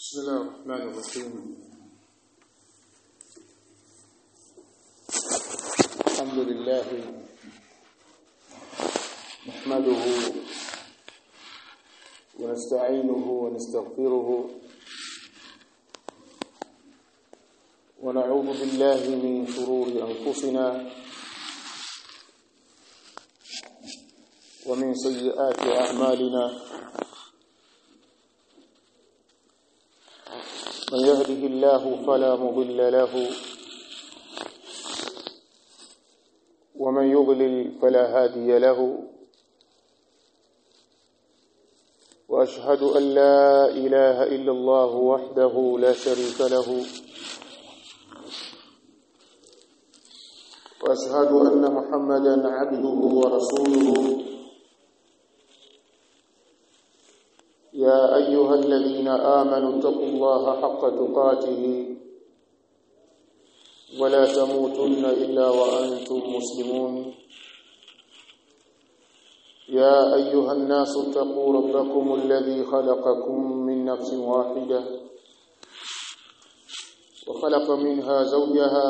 بسم الله الرحمن الرحيم الحمد لله نحمده ونستعينه ونستغفره ونعوذ بالله من شرور أنفسنا ومن سيئات أعمالنا من يهده الله فلا مضل له ومن يضلل فلا هادي له واشهد ان لا اله الا الله وحده لا شريك له واشهد ان محمدا عبده ورسوله يا ايها الذين امنوا اتقوا الله حق تقاته ولا تموتن الا وانتم مسلمون يا ايها الناس اتقوا ربكم الذي خلقكم من نفس واحده وخلق منها زوجها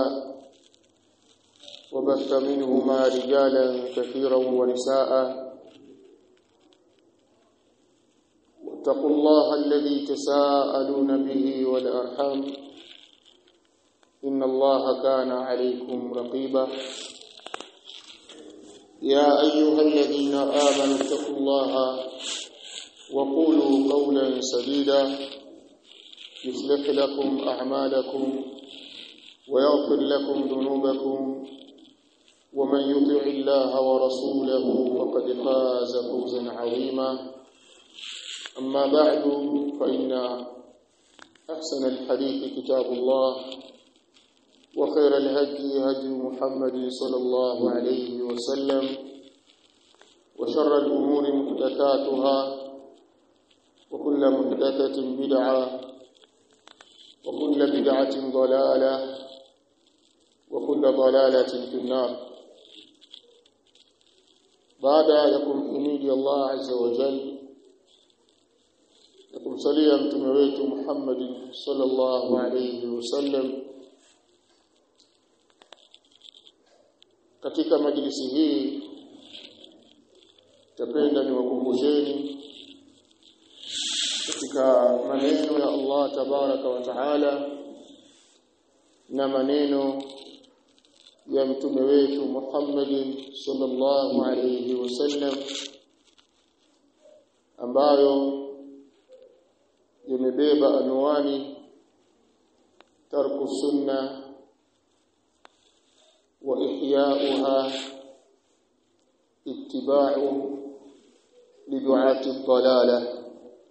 وبث منهما رجالا كثيرا ونساء واتقوا الله الذي تساءلون به والارحام ان الله كان عليكم رقيبا يا ايها الذين امنوا اتقوا الله وقولوا قولا سديدا يصلح لكم اعمالكم ويغفر لكم ذنوبكم ومن يطع الله ورسوله فقد فاز فوزا عظيما أما بعد فإن أحسن الحديث كتاب الله وخير الهدي هدي محمد صلى الله عليه وسلم وشر الأمور محدثاتها وكل محدثة بدعة وكل بدعة ضلالة وكل ضلالة في النار بعد يكون حميد الله عز وجل na kumsalia mtume wetu Muhammad sallallahu alayhi wasallam katika majlisi hii tapenda niwakumbusheni katika maneno ya Allah tabaraka wa taala na maneno ya mtume wetu Muhammad sallallahu alayhi wasallam ambayo yamebeba anwani tarku sunna wa ihya'uha ittiba'u lidu'ati dhalala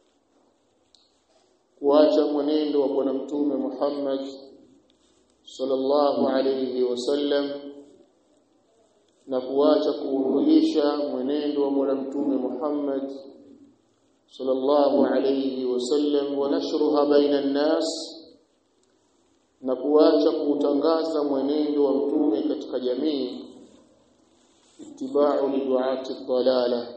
kuacha mwenendo wa bwana mtume Muhammad sallallahu alayhi wasallam na kuacha kuuhuisha mwenendo wa bwana mtume Muhammad صلى الله عليه وسلم ونشرها بين الناس na kuacha kutangaza mwenendo wa mtume katika jamii itibau liduati dhalala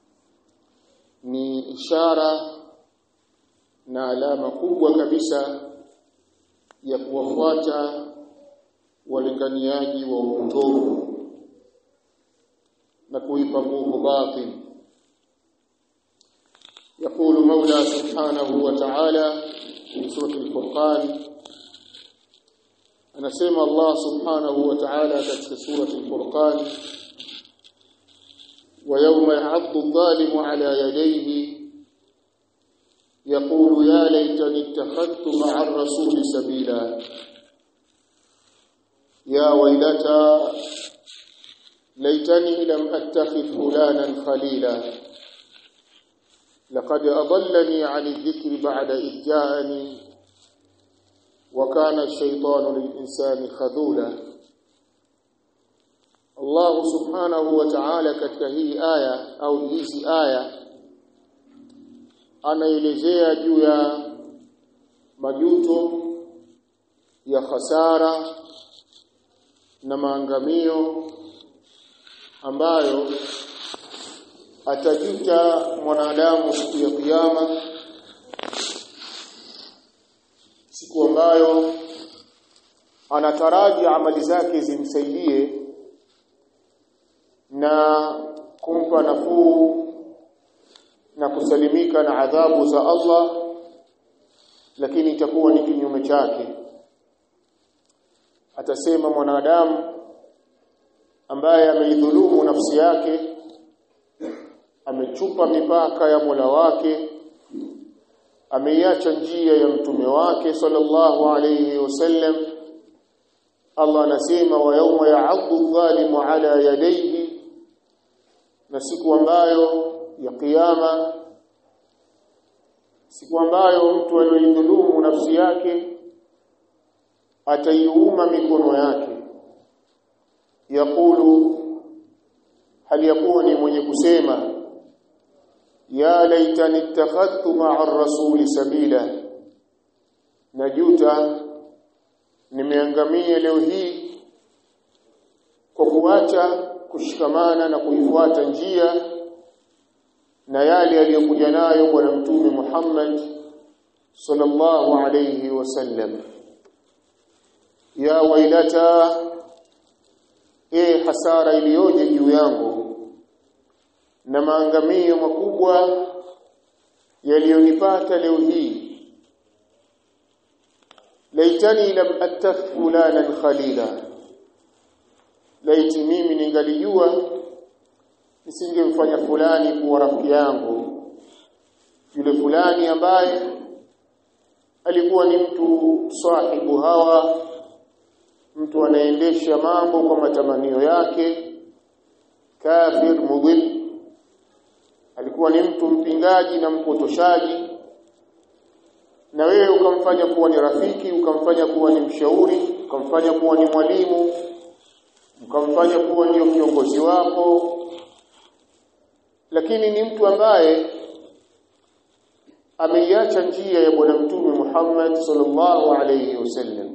ni ishara na alama kubwa kabisa ya kuwafuata walinganiaji wa upotovu na kuipa nguvu batil يقول مولى سبحانه وتعالى في سورة الفرقان أنا سمع الله سبحانه وتعالى في سورة الفرقان ويوم يعض الظالم على يديه يقول يا ليتني اتخذت مع الرسول سبيلا يا ويلتى ليتني لم أتخذ فلانا خليلا لقد أضلني عن الذكر بعد إذ جاءني وكان الشيطان للإنسان خذولا الله سبحانه وتعالى katika hii aya au hizi aya anaelezea juu ya majuto ya hasara na maangamio ambayo atajuta mwanadamu siku ya kiyama ambayo anataraji amali zake zimsaidie na kumpa nafuu na kusalimika na adhabu za Allah lakini itakuwa ni kinyume chake atasema mwanadamu ambaye ameidhulumu nafsi yake amechupa mipaka ya Mola wake ameiacha njia ya mtume wake sallallahu alayhi wasallam Allah anasema wa yawma ya'addu dhalimu ala yadayhi na siku ambayo ya kiyama siku ambayo mtu aliyodhulumu nafsi yake ataiuma mikono yake yakulu hali yakuwa ni mwenye kusema ya laitani ittakhadtu ma'a ar-rasuli sabila najuta nimeangamia leo hii kwa kuacha kushikamana na kuifuata njia na yale aliyokuja nayo bwana mtume Muhammad sallallahu alayhi wasallam ya wailata e hasara iliyoje juu yangu na maangamio makubwa yaliyonipata leo hii laitani lam attaf fulanan khalila laiti mimi ningalijua nisingemfanya fulani kuwa rafiki yangu yule fulani ambaye alikuwa ni mtu sahibu hawa mtu anaendesha mambo kwa matamanio yake kafir mudhil alikuwa ni mtu mpingaji na mpotoshaji na wewe ukamfanya kuwa ni rafiki ukamfanya kuwa ni mshauri ukamfanya kuwa ni mwalimu ukamfanya kuwa ndio kiongozi wako lakini ni mtu ambaye ameiacha njia ya bwana mtume Muhammad sallallahu alayhi wasallam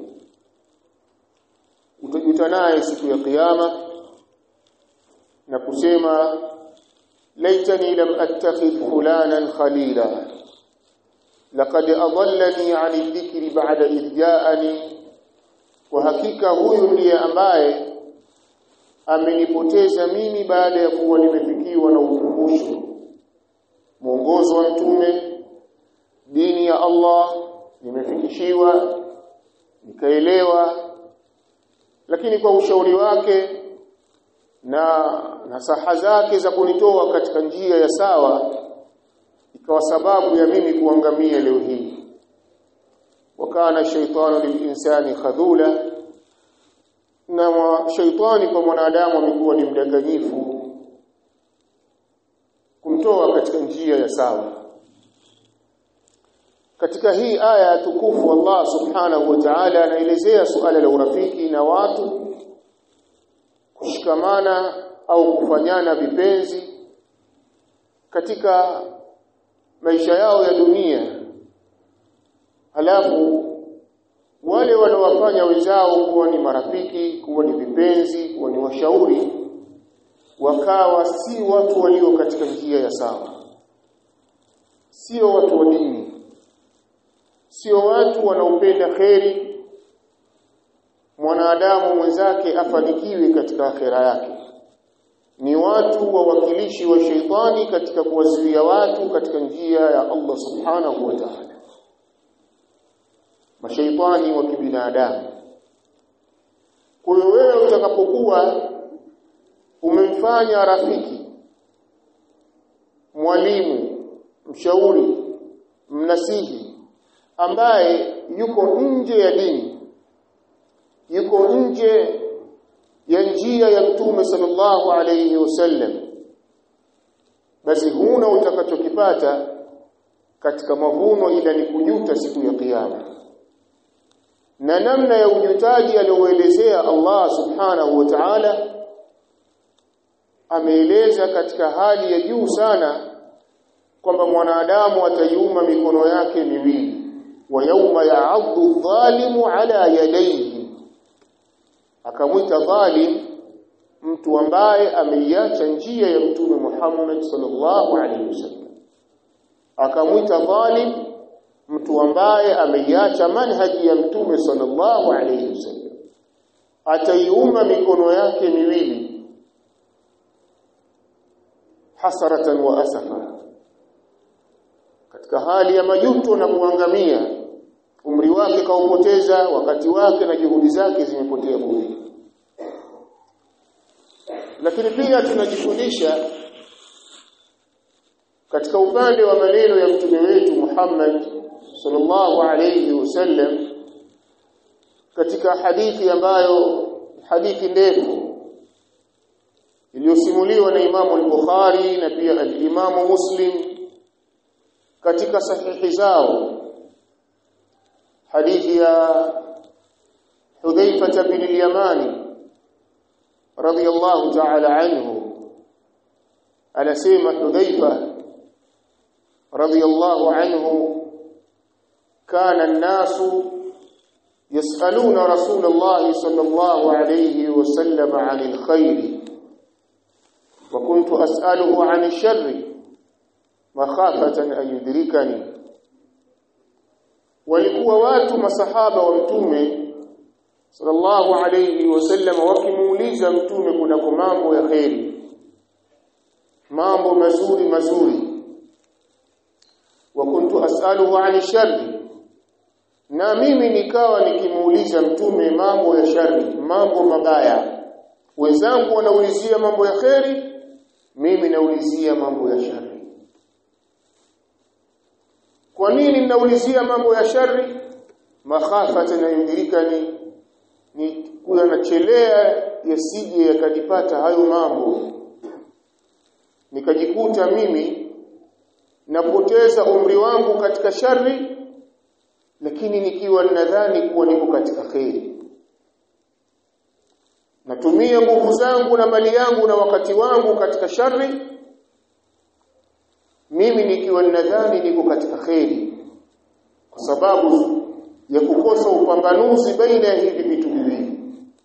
utajuta naye siku ya kiyama na kusema laitani lam attakhidh fulanan khalila laqad adallani 'ani dhikri ba'da idh ja'ani kwa hakika huyu ndiye ambaye amenipoteza mimi baada ya kuwa nimefikiwa na ukumbusho mwongozo wa mtume dini ya Allah nimefikishiwa nikaelewa lakini kwa ushauri wake na nasaha zake za kunitoa katika njia ya sawa ikawa sababu ya mimi kuangamia leo hii wakana shaytanu lilinsani khadhula na shaitani kwa mwanadamu amekuwa ni mdanganyifu kumtoa katika njia ya sawa katika hii aya tukufu Allah subhanahu wa ta'ala anaelezea suala la urafiki na watu kushikamana au kufanyana vipenzi katika maisha yao ya dunia halafu wale wanaowafanya wenzao kuwa ni marafiki kuwa ni vipenzi kuwa ni washauri wakawa si watu walio katika njia ya sawa sio watu wa dini sio watu wanaopenda kheri mwanadamu mwenzake afanikiwe katika akhera yake ni watu wawakilishi wa sheitani katika kuwazuia watu katika njia ya Allah subhanahu wa ta'ala mashaitani wa kibinadamu kwa hiyo wewe utakapokuwa umemfanya rafiki mwalimu mshauri mnasihi ambaye yuko nje ya dini yuko nje ya njia ya mtume sallallahu alayhi wasallam basi huna utakachokipata katika mavuno ila ni kujuta siku ya kiyama na namna ya ujutaji alioelezea Allah subhanahu wa ta'ala ameeleza katika hali ya juu sana kwamba mwanadamu ataiuma mikono yake miwili wa yauma ya'addu dhalimu ala yadayhi akamwita dhalim mtu ambaye ameiacha njia ya mtume Muhammad sallallahu alaihi wasallam akamwita dhalim mtu ambaye ameiacha manhaji ya mtume sallallahu alayhi wasallam ataiuma mikono yake miwili hasaratan wa asafa katika hali ya majuto na kuangamia umri wake kaupoteza wakati wake na juhudi zake zimepotea bure lakini pia tunajifundisha katika upande wa maneno ya mtume wetu Muhammad sallallahu alayhi wasallam katika hadithi ambayo hadithi ndefu iliyosimuliwa na Imamu al-Bukhari na pia al-Imamu Muslim katika sahihi zao hadithi ya Hudhaifa bin al-Yamani radiyallahu ta'ala anhu anasema Hudhaifa radiyallahu anhu kana an-nasu يسألون رسول الله صلى الله عليه وسلم عن الخير وكنت أسأله عن الشر مخافة أن يدركني walikuwa watu masahaba wa mtume sallallahu alayhi wasallam wakimuuliza mtume kunako mambo ya kheri mambo mazuri mazuri wa kuntu as'aluhu 'ani sharri na mimi nikawa nikimuuliza mtume mambo ya shari mambo mabaya wenzangu wanaulizia mambo ya kheri mimi naulizia mambo ya shari kwa nini ninaulizia mambo ya shari makhafata na yundirikani ni kuna nachelea yasije yakajipata hayo mambo nikajikuta mimi napoteza umri wangu katika shari lakini nikiwa nadhani kuwa niko katika kheri natumia nguvu zangu na mali yangu na wakati wangu katika shari mimi nikiwa nadhani niko katika kheri kwa sababu ya kukosa upambanuzi baina ya hivi vitu viwili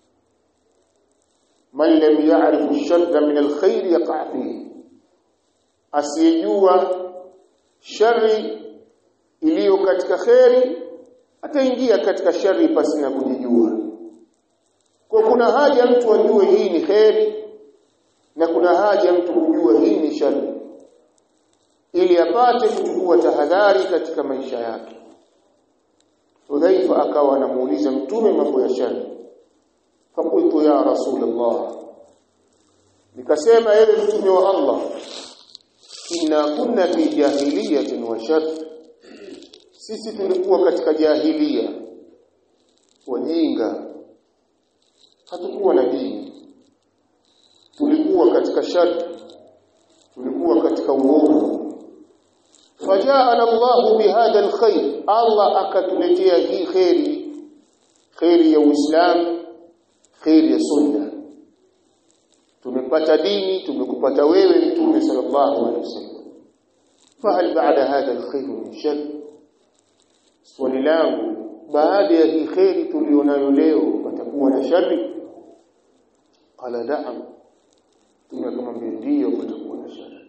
man lam ya'rif ash-sharra min al-khair yaqa fihi asiyejua shari iliyo katika kheri ataingia katika shari pasi na kujijua kwa kuna haja mtu ajue hii ni kheri na kuna haja mtu kujua hii ni shari ili apate kuchukua tahadhari katika maisha yake Hudhaifa akawa anamuuliza mtume mambo ya shari fakultu ya rasulullah nikasema ewe mtume wa Allah inna kunna fi jahiliyatin wa shar sisi tulikuwa katika jahilia wajinga hatukuwa na dini tulikuwa katika shar tulikuwa katika uovu fajaana Allah bihadha alkhair Allah akatuletea hii khairi khairi ya Uislamu khairi ya sunna tumepata dini tumekupata wewe mtume sallallahu alaihi wasallam fahal baada hadha alkhair min shar swali langu baada ya hii khairi tulionayo leo patakuwa na shari qala na'am tumekamwambia ndio patakuwa na shari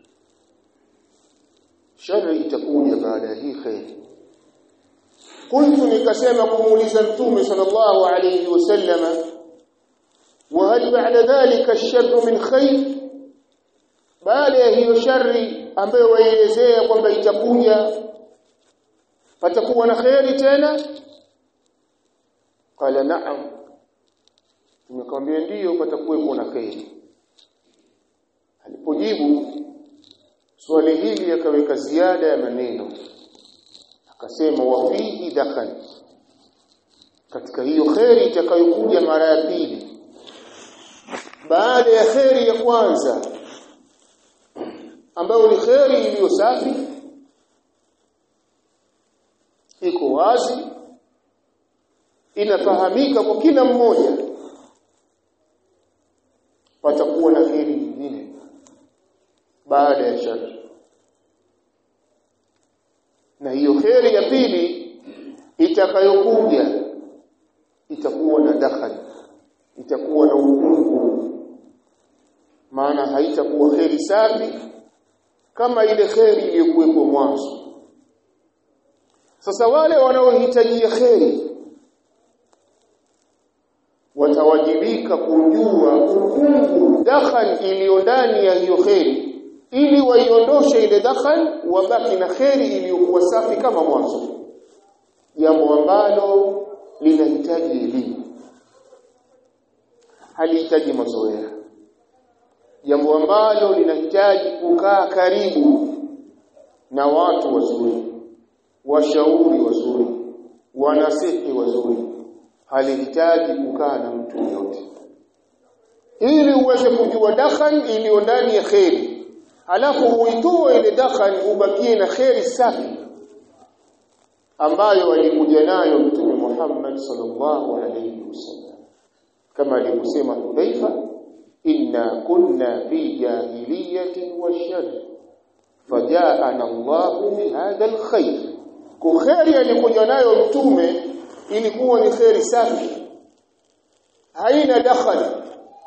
shari itakuja baada ya hii khairi kuntu nikasema kumuuliza mtume sallallahu alayhi wasallama وهل بعد ذلك الشر من خير baada ya hiyo shari ambayo waielezea kwamba itakuja patakuwa na khairi tena qala na'am tumekwambia ndiyo patakuwepo na khairi alipojibu swali hili akaweka ziada ya maneno akasema wa fihi dakhal katika hiyo khairi itakayokuja mara ya pili baada ya kheri ya kwanza ambayo ni kheri iliyo safi iko wazi inafahamika kwa kila mmoja patakuwa na kheri nyingine baada ya shari na hiyo kheri ya pili itakayokuja itakuwa na dakhali itakuwa na ukungu maana haitakuwa kheri safi kama ile kheri iliyokuwepo mwanzo sasa wale wanaohitaji kheri watawajibika kujua ukungu dakhan iliyo ndani ya hiyo kheri ili waiondoshe ile dakhan wabaki na kheri iliyokuwa safi kama mwanzo jambo ambalo linahitaji elimu halihitaji mazoea jambo ambalo linahitaji kukaa karibu na watu wazuri washauri wazuri wanasihi wazuri halihitaji kukaa na mtu yote ili uweze kujua dakhan iliyo ndani ya kheri halafu uitoe ile dakhan ubakie na kheri safi ambayo alikuja nayo mtume Muhammad sallallahu alayhi wasallam kama alivyosema Hudhaifa inna kunna fi jahiliyatin wa shar fajaana Allahu bihadha alkhair kukheri alikuja nayo mtume ilikuwa ni kheri safi haina dakhali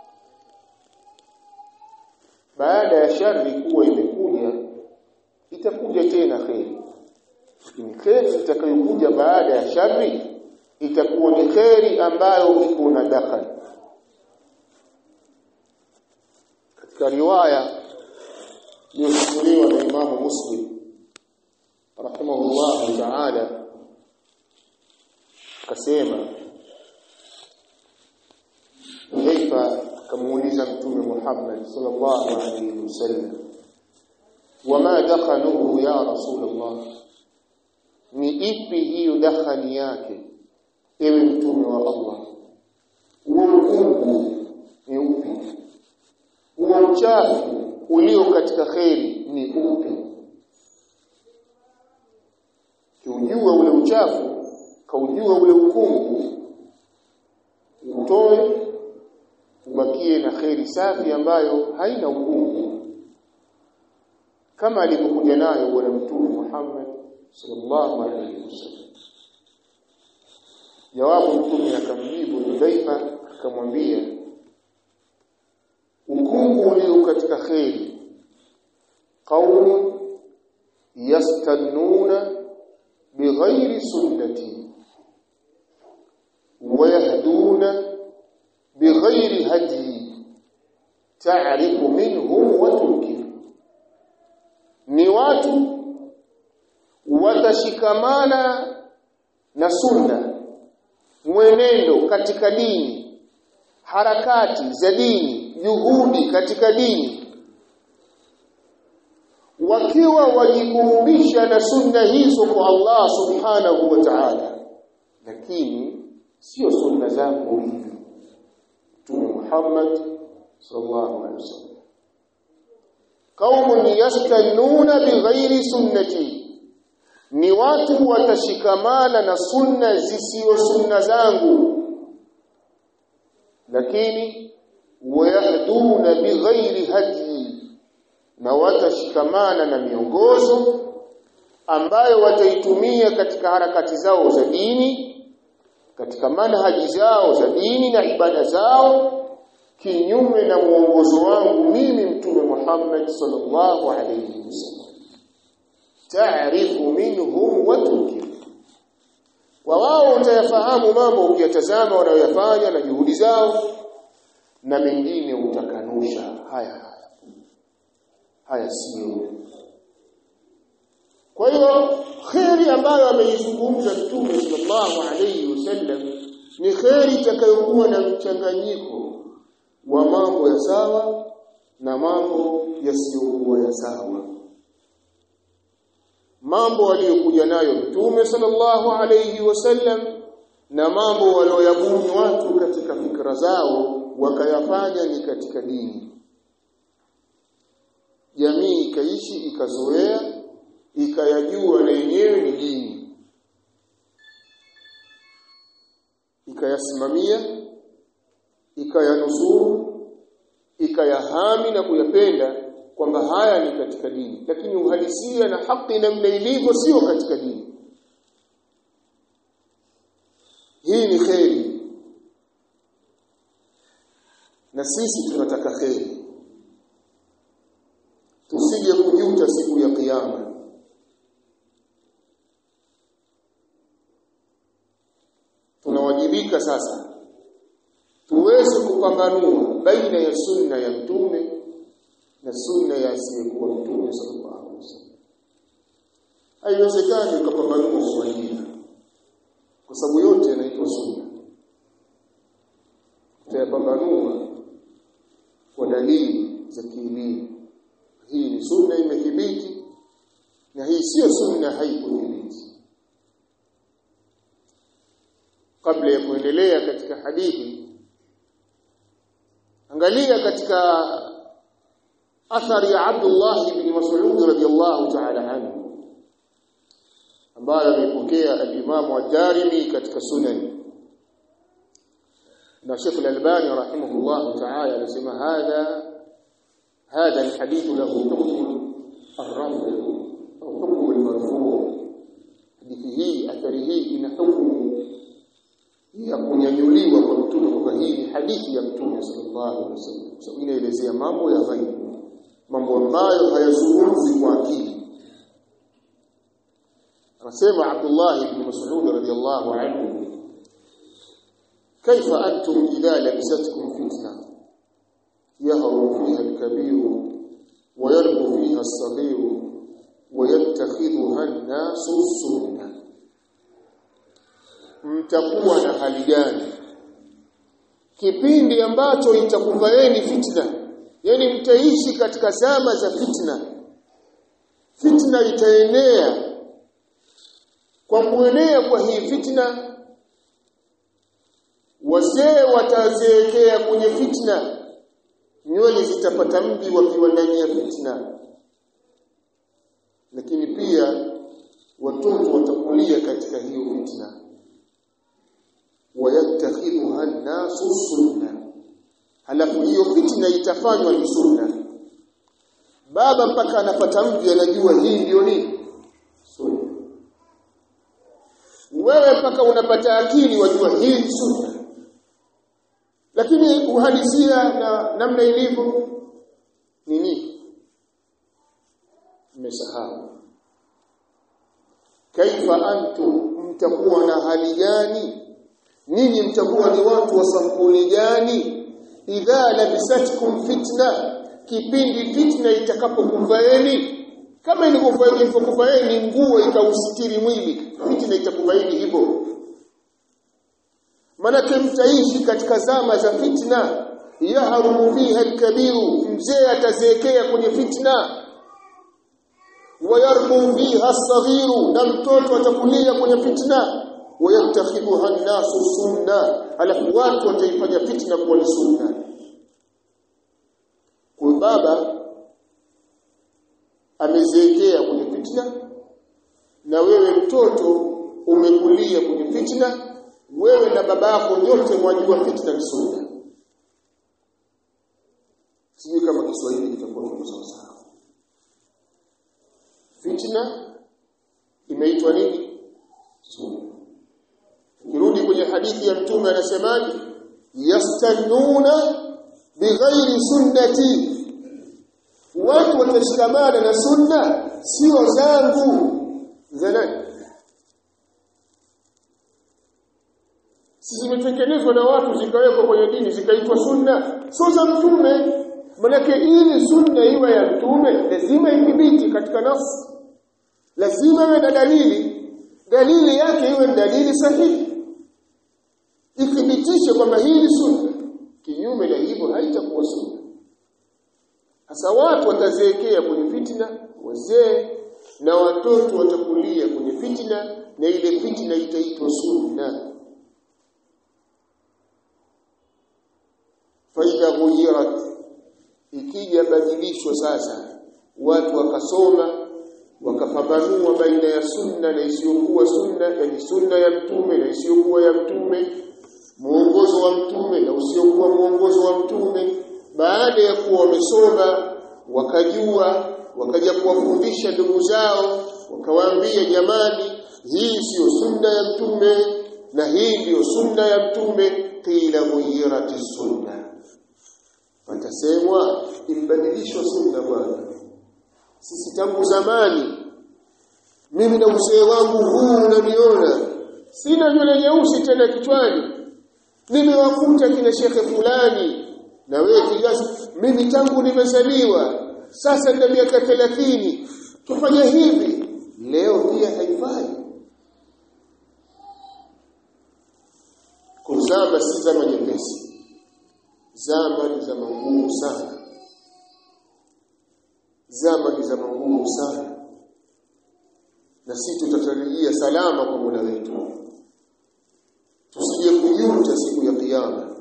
baada ya shari kuwa imekuja itakuja tena kheri lakini kheri itakayokuja baada ya shari itakuwa ni kheri ambayo iko na dakhali katika riwaya iliyosimuliwa na Imamu Muslim rahimahullah ta'ala akasema Hudhaifa akamuuliza Mtume Muhammad sallallahu alayhi wasallam wama dakhaluhu ya Rasulullah ni ipi hiyo dakhani yake ewe mtume wa Allah huo ukungu ni upi huo uchafu ulio katika kheri ni upi kiujua ule uchafu kaujua ule ukungu utoe ubakie na kheri safi ambayo haina ukungu kama alivyokuja nayo bwana mtume Muhammad sallallahu alaihi wasallam jawabu mtume akamjibu Hudhaifa akamwambia ukungu ulio katika kheri qaumun yastannuna bighairi sunnati wayahduna bighairi hadi ta'rifu minhum wa tunkir ni watu watashikamana na sunna mwenendo katika dini harakati za dini juhudi katika dini wakiwa wajikurubisha na sunna hizo kwa Allah subhanahu wa ta'ala lakini sio sunna zangu hivi Mtume Muhammad sallallahu alaihi wasallam qaumun yastannuna bighairi sunnati ni watu watashikamana na sunna zisizo sunna zangu lakini wayahduna bighairi hadi na watashikamana na miongozo ambayo wataitumia katika harakati zao za dini katika manhaji zao za dini na ibada zao kinyume na mwongozo wangu mimi mtume Muhammad sallallahu alayhi wasallam taarifu minhum wa tunkir wa wao utayafahamu mambo ukiyatazama wanayoyafanya na juhudi zao na mengine utakanusha haya haya haya sio kwa hiyo kheri ambayo ameizungumza mtume sallallahu alayhi wasallam ni kheri itakayokuwa na mchanganyiko wa mambo ya sawa na mambo yasiyokuwa ya sawa mambo aliyokuja nayo mtume sallallahu alayhi wasallam na mambo walioyabuni watu katika fikra zao wakayafanya ni katika dini jamii ikaishi ikazoea ikayajua na yenyewe ni dini ikayasimamia ikayanusuru ikayahami na kuyapenda kwamba haya ni katika dini lakini uhalisia na haki namna ilivyo sio katika dini hii ni kheri na sisi tunataka kheri tusije kujuta siku ya kiyama inawajibika sasa tuweze kupambanua baina ya sunna ya mtume na sunna ya asiyekuwa mtume sallallahu alaihi wasallam haiwezekani ukapambanua swahili kwa sababu yote yanaitwa sunna tutayapambanua kwa dalili za kielimu hii ni sunna imethibiti na hii sio sunna haikuthibiti kabla ya kuendelea katika hadithi angalia katika athari ya Abdullah ibn Mas'ud radiyallahu ta'ala anhu ambayo amepokea al-Imam ad-Darimi katika sunan na Sheikh al-Albani rahimahullah ta'ala anasema hadha هذا الحديث له حكم الرفع أو حكم المرفوع hadithi hii athari hii ina hukumu ya kunyanyuliwa kwa mtume kwa hii ni hadithi ya mtume sallallahu alaihi wasallam kwa sababu inaelezea mambo ya ghaibu mambo ambayo hayazungumzi kwa akili anasema Abdullah ibn Mas'ud radiyallahu anhu كيف أنتم إذا لبستكم فتنة يهرب فيها الكبير ويربو فيها الصغير ويتخذها الناس السنة mtakuwa na hali gani kipindi ambacho itakuvaeni fitna yani mtaishi katika zama za fitna fitna itaenea kwa kuenea kwa hii fitna wazee watazeekea kwenye fitna nywele zitapata mji wakiwa ndani ya fitna lakini pia watoto watakulia katika hiyo fitna wayattakhidhuha an-nasu sunna halafu hiyo fitna itafanywa ni sunna baba mpaka anapata mji anajua hii ndio nini sunna wewe mpaka unapata akili wajua hii ni sunna lakini uhalisia na namna ilivyo nini mmesahau kaifa antum mtakuwa na hali gani ninyi mtakuwa ni watu wa sampuli gani idha labisatkum fitna kipindi fitna itakapokuvaeni kama ilivyokuvaeni nguo ikausitiri mwili fitna itakuvaeni hivyo manake mtaishi katika zama za fitna yahrumu fiha alkabiru mzee atazeekea kwenye fitna wayarbu fiha as-saghiru na mtoto atakulia kwenye fitna wayattakhidhuha an-nasu sunna alafu watu wataifanya fitna kuwa ni sunna kwa baba amezeekea kwenye fitna na wewe mtoto umekulia kwenye fitna wewe na baba yako nyote mwajua fitna ni sunna sijui kama Kiswahili kitakuwa kiko sawa sawa fitna imeitwa nini sunna kirudi kwenye hadithi ya mtume anasemaje yastannuna bighairi sunnati watu watashikamana na sunna sio zangu za nani si zimetengenezwa na watu zikawekwa kwenye dini zikaitwa sunna sio za mtume manake ili sunna iwe ya mtume lazima ithibiti katika nafsi lazima iwe na dalili dalili yake iwe ni dalili sahihi ithibitishe kwamba hii ni sunna kinyume na hivyo haitakuwa sunna sasa watu watazeekea kwenye fitna wazee na watoto watakulia kwenye fitna na ile fitna itaitwa sunna faida ghuyirat ikija badilishwa sasa watu wakasoma wakapambanua baina ya sunna na isiyokuwa sunna yani sunna ya mtume na isiyokuwa ya mtume muongozo wa mtume na usiokuwa muongozo wa mtume baada ya kuwa wamesoma wakajua wakaja kuwafundisha ndugu zao wakawaambia jamani hii siyo sunna ya mtume na hii ndiyo sunna ya mtume qila ghayirati sunna watasemwa imbadilishwa sunna bwana sisi tangu zamani mimi na uzee wangu huu unaniona sina nywele nyeusi tena kichwani nimewakuta kina shekhe fulani na wewe kiasi mimi tangu nimezaliwa sasa nina miaka 30 tufanye hivi leo pia haifai kuzama si zama nyepesi zama ni zama ngumu sana zama ni zama ngumu sana na sisi tutatarajia salama kwa Mola wetu tusije kujuta siku ya kiyama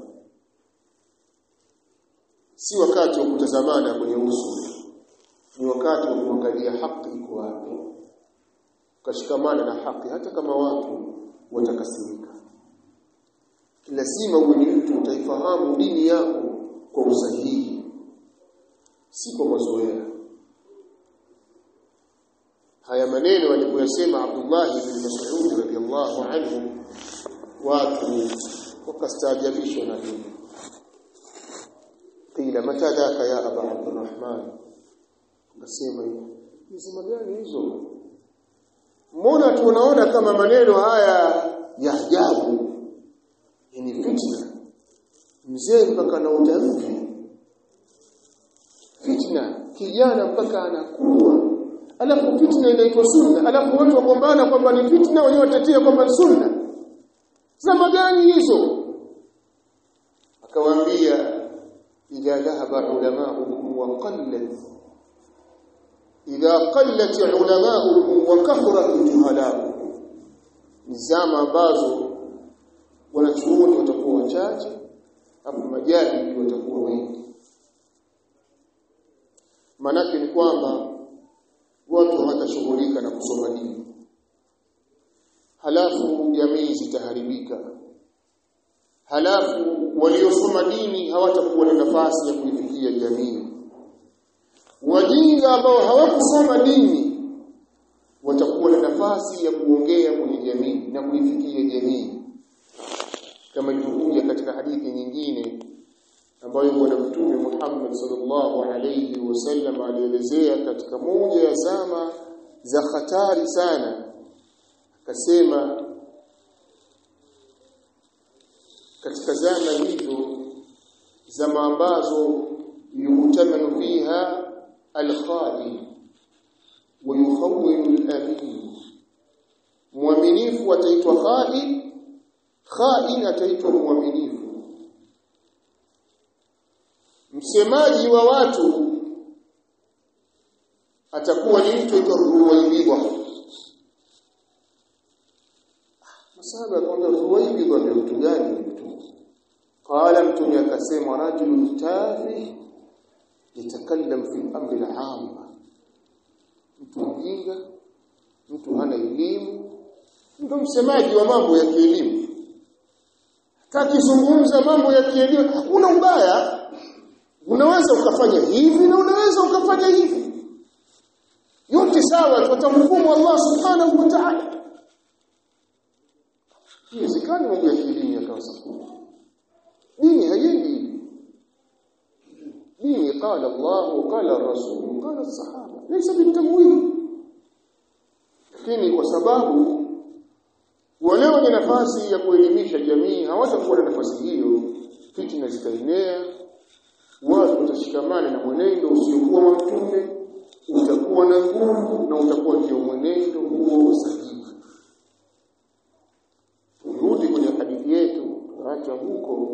si wakati wa kutazamana kwenye uso ni wakati wa kuangalia haki iko wapi ukashikamana na haki hata kama watu watakasirika lazima uwe ni mtu utaifahamu dini yako kwa usahihi si kwa mazoea haya maneno alipoyasema Abdullah ibn Mas'ud radhiyallahu anhu watu wakastaajabishwa na hili qila mata dhaka ya aba abdurrahman akasema hizo gani hizo mbona tunaona kama maneno haya ya ajabu ni fitna mzee mpaka na utamvi fitna kijana mpaka anakuwa alafu fitna inaitwa sunna alafu watu wagombana kwamba ni fitna wenyewe watetea kwamba ni sunna zama gani hizo akawaambia idha dhahaba ulamaukum wa qallat idha qallat ulamaukum wa kathrat juhalaukum ni zama ambazo wanachuoni watakuwa wachache hapo majahili watakuwa wengi manake ni kwamba watu hawatashughulika na kusoma dini halafu jamii zitaharibika halafu waliosoma dini hawatakuwa na nafasi ya kuifikia jamii wajinga ambao hawakusoma dini watakuwa na nafasi ya kuongea kwenye jamii na kuifikia jamii kama ilivyokuja katika hadithi nyingine ambayo bwana mtume Muhammad sallallahu alayhi wasallam alielezea katika moja ya zama za hatari sana akasema katika zama hizo zama ambazo yutamanu fiha al-khadi wa yukhawwinu al-amin muaminifu ataitwa khadi khain ataitwa muaminifu msemaji wa watu atakuwa ni mtu aitwa Ruwaibidha Masaba akamwambia Ruwaibidha ndio mtu gani mtu qala mtume akasema rajulun tafi yatakallam fi amri al-amma mtu mjinga mtu hana elimu ndio msemaji wa mambo ya kielimu takizungumza mambo ya kielimu hakuna ubaya unaweza ukafanya hivi na unaweza ukafanya hivi yote sawa tutamhukumu Allah subhanahu wa ta'ala Iwezekani mambo ya kielimu yakawa sawa dini haiendi dini qala Allah qala Rasul qala sahaba laysa bitamwili lakini kwa sababu wale wenye nafasi ya kuelimisha jamii hawatakuwa na nafasi hiyo fitna zitaenea watu watashikamana na mwenendo usiokuwa wa mtume utakuwa na nguvu na utakuwa ndio mwenendo huo sahihi turudi kwenye hadithi yetu acha huko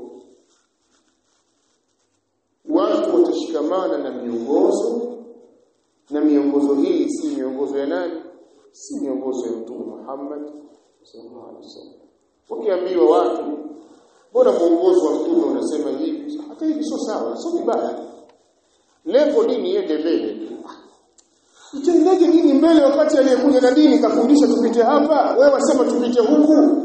watu watashikamana na miongozo na miongozo hii si miongozo ya nani si miongozo ya mtume Muhammad sallallahu alaihi wasallam wakiambiwa watu bora muongozo wa mtume unasema hivi hata hivi sio sawa sio vibaya lengo dini iende mbele itendaje dini mbele wakati aliyekuja na dini kafundisha tupite hapa wewe wasema tupite huku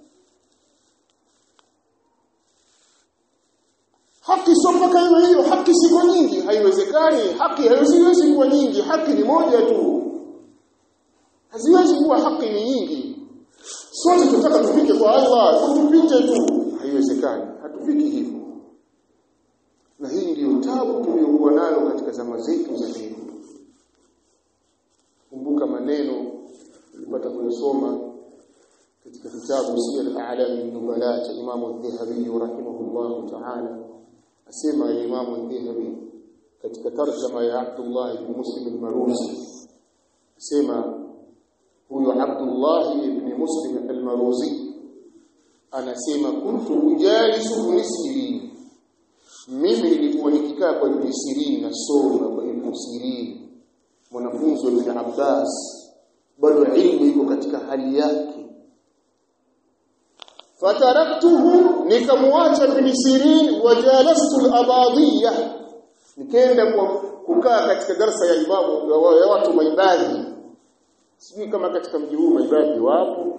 haki sio mpaka iwe hiyo haki siko nyingi haiwezekani haki haiwezi kuwa nyingi haki ni moja tu haziwezi kuwa haki ni nyingi sote tunataka tufike kwa Allah tupite tu haiwezekani hatufiki hivyo na hii ndiyo tabu tuliyokuwa nayo katika zama zetu za leo kumbuka maneno nilipata kuyasoma katika kitabu Siyar A'lam an-Nubala cha Imam Adh-Dhahabi rahimahullah ta'ala asema Imam Adh-Dhahabi katika tarjama ya Abdullah ibn Muslim al-Maruzi asema huyo Abdullah ibn Muslim al-Maruzi anasema kuntu ujalisu ibn Sirin mimi nilikuwa nikikaa kwa ibn Sirin nasoma kwa ibn Sirin mwanafunzi wa Ibn Abbas bado ilmu iko katika hali yake fataraktuhu nikamwacha ibn Sirin wajalastu al-abadiyya nikaenda kukaa katika darasa ya imamu ya watu maibadhi sijui kama katika mji huu maibadhi wapo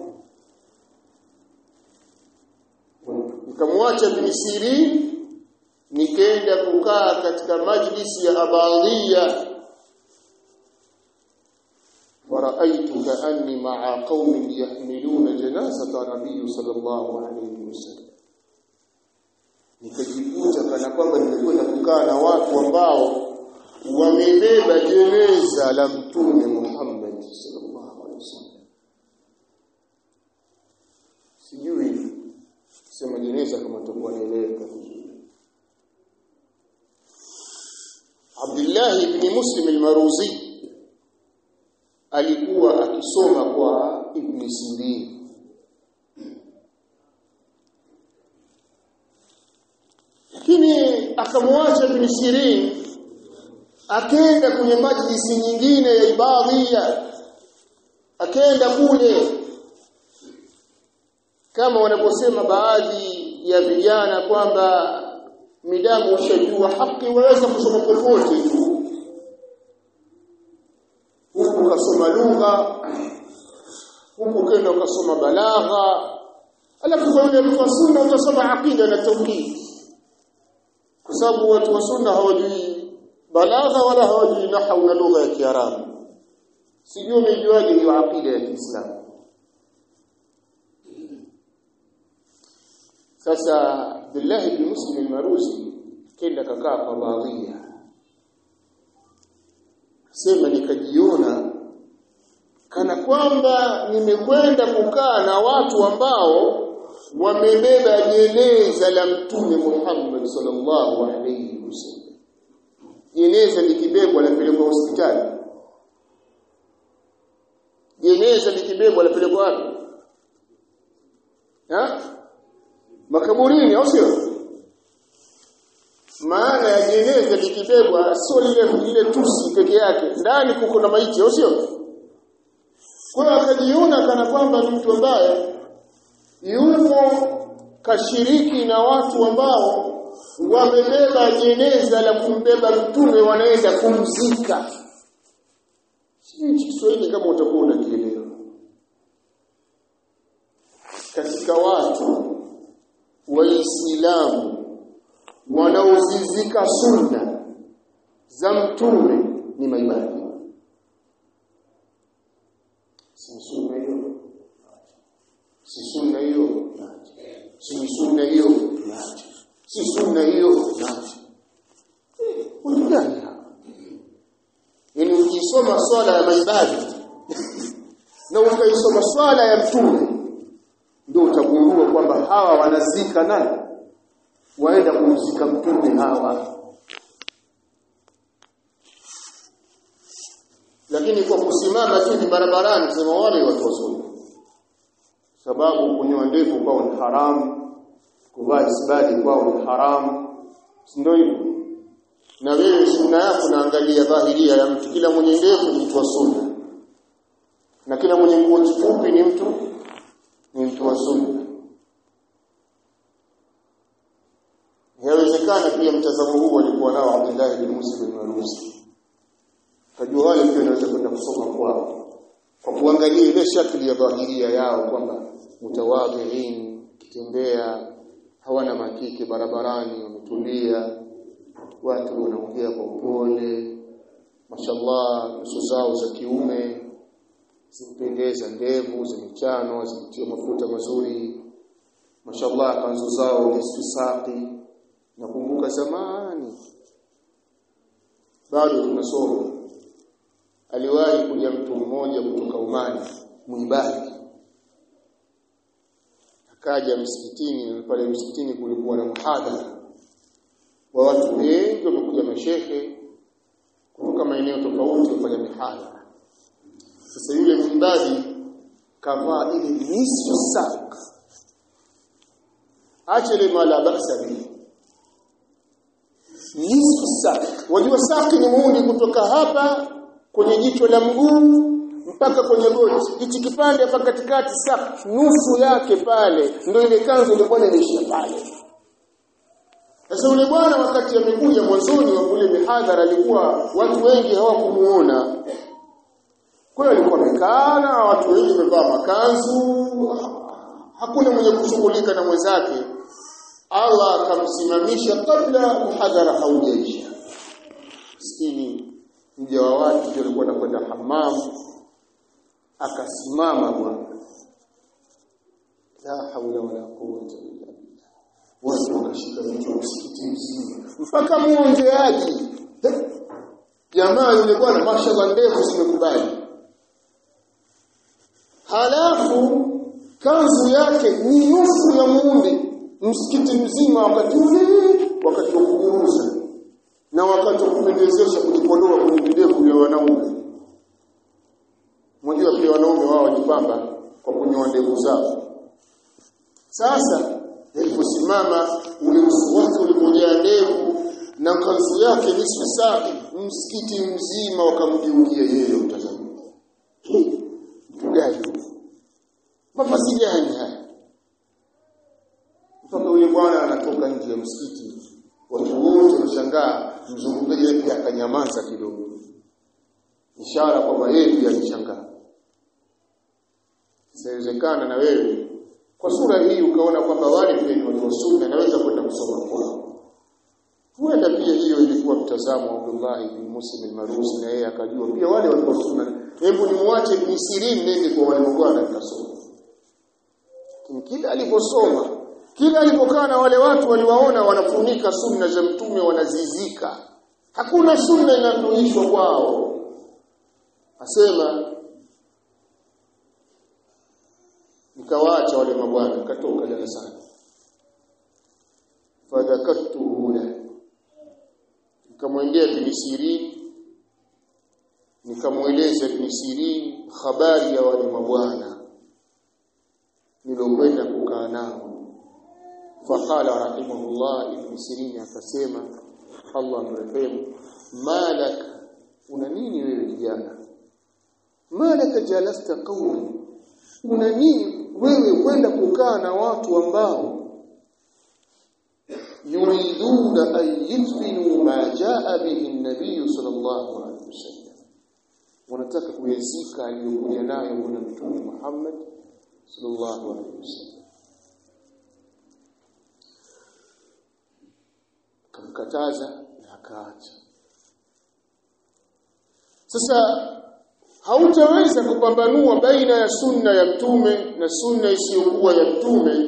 nikamwacha ibn Sirin nikaenda kukaa katika majlisi ya abadiyya ورأيت كأني مع قوم يحملون جنازة النبي صلى الله عليه وسلم nikajikuta kana kwamba nimekwenda kukaa na watu ambao wamebeba jeneza la mtume Muhammad sallallahu alaihi wasallam sijui sema jeneza kama tutakuwa naeleweka Abdullah ibn Muslim al-Maruzi alikuwa akisoma kwa Ibn Sirin lakini akamwacha Ibn Sirin akaenda kwenye majlisi nyingine ya ibadhia akaenda kule kama wanaposema baadhi ya vijana kwamba midamu ushajua haki waweza kusoma popote tu huku ukasoma lugha huku ukaenda ukasoma balagha alafu kwa yule mtu wa sunna utasoma aqida na tauhid kwa sababu watu wa sunna hawajui balagha wala hawajui nahwu na lugha ya kiarabu sijui umejuaje hiyo aqida ya Kiislamu sasa Abdullah ibn Muslim al-Maruzi kenda kakaa kwa baadhia sema nikajiona kana kwamba nimekwenda kukaa na watu ambao wamebeba jeneza la mtume Muhammad sallallahu alaihi wasallam jeneza likibebwa lapelekwa hospitali jeneza likibebwa lapelekwa wapi ha makaburini au sio maana ya jeneza likibebwa sio lile lile tusi peke yake ndani kuko na maiti au sio kwa hiyo akajiona kana kwamba ni mtu ambaye yumo kashiriki na watu ambao wamebeba jeneza la kumbeba mtume wanaenda kumzika sijui Kiswahili kama utakuwa unakielewa katika watu waislamu wanaozizika sunna za mtume ni maibadi si sunna hiyo si sunna hiyo si sunna hiyo si sunna hiyo watu gani yani ukisoma swala ya maibadi na ukaisoma swala ya mtume ndio utagundua kwamba hawa wanazika nani waenda kumzika mtume hawa lakini kwa kusimama tu ni barabarani kusema wale watu wasoma sababu kunyoa ndevu kwao ni haramu kuvaa isbadi kwao ni haramu si ndio hivyo na wewe sunna yako naangalia dhahiria ya mtu kila mwenye ndevu ni mtu wa sunna na kila mwenye nguo fupi ni mtu ni mtu wa sunna Yawezekana pia mtazamo huu alikuwa nao Abdullah bin Musa bin Maruzi. Kajua wale pia wanaweza kwenda kusoma kwao. Kwa kuangalia ile shakli ya dhahiria yao kwamba mutawadhiin, kitembea hawana makike barabarani, wametulia, watu wanaongea kwa upole, mashallah, nyuso zao za kiume zimependeza, ndevu zimechano, zimetiwa mafuta mazuri, mashallah, kanzu zao nisfisaqi nakumbuka zamani bado tunasoma aliwahi kuja mtu mmoja kutoka Umani mwibadi kaja msikitini na pale msikitini kulikuwa na muhadhara wa watu wengi wamekuja mashehe kutoka maeneo tofauti kufanya mihadhara sasa yule mwimbaji kavaa ile nisfu sak acha ile mala basa bihi nisfu sak wajua saki ni muundi kutoka hapa kwenye jicho la mguu mpaka kwenye goti hichi kipande hapa katikati sak nusu yake pale ndio ile kanzu ilikuwa inaishia pale sasa yule bwana wakati amekuja mwanzoni wa kule mihadhara alikuwa watu wengi hawakumuona kwa hiyo alikuwa amekaa na watu wengi wamevaa makanzu hakuna mwenye kushughulika na mwenzake Allah akamsimamisha kabla muhadhara haujaisha maskini mja wa watu ndio alikuwa anakwenda hammam akasimama bwana la haula wala quwwata illa billah watu wakashika vichwa msikiti mzima mpaka muongeaji jamaa yule bwana mashallah ndevu zimekubali halafu kanzu yake ni nusu ya muundi msikiti mzima wakati ule wakati wa kuguruza na wakati wa kupendezesha kujipodoa kwenye videvu vya wanaume mmoja pia wanaume wao wajipamba kwa kunyoa ndevu zao sasa aliposimama ule uso wake ulipojaa ndevu na kanzu yake nisfu saa msikiti mzima wakamgeukia yeye mtazamaji mtu gani mavazi gani haya mpaka yule bwana anatoka nje ya msikiti watu wote wanashangaa mzungumzaji pia akanyamaza kidogo ishara kwamba yeye pia alishangaa inawezekana na wewe kwa sura hii ukaona kwamba wale pia ni watu wa sunna naweza kwenda kusoma kwao huenda pia hiyo ilikuwa mtazamo wa Abdullah ibn Muslim al-Marusi na yeye akajua pia wale watu wa sunna hebu nimuache ibn Sirin nende kwa wale bwana nikasoma kila aliposoma kila alipokaa na wale watu waliwaona wanafunika sunna za mtume wanazizika hakuna sunna inayoishwa kwao asema nikawaacha wale mabwana nikatoka darasani fadhakatu huna nikamwendea ibn Sirin nikamweleza ibn Sirin habari ya wale mabwana nilokwenda kukaa nao faqala rahimahullah ibn Sirin akasema Allah mrehemu malak una nini wewe kijana malaka jalasta qawmi una nini wewe kwenda kukaa na watu ambao yuriduna an yudfinu ma jaa bihi an-nabiy sallallahu alayhi wasallam wanataka kuyazika aliyokuja nayo bwana mtume Muhammad sallallahu alayhi wasallam kamkataza na akaacha sasa hautaweza kupambanua baina ya sunna ya mtume na sunna isiyokuwa ya mtume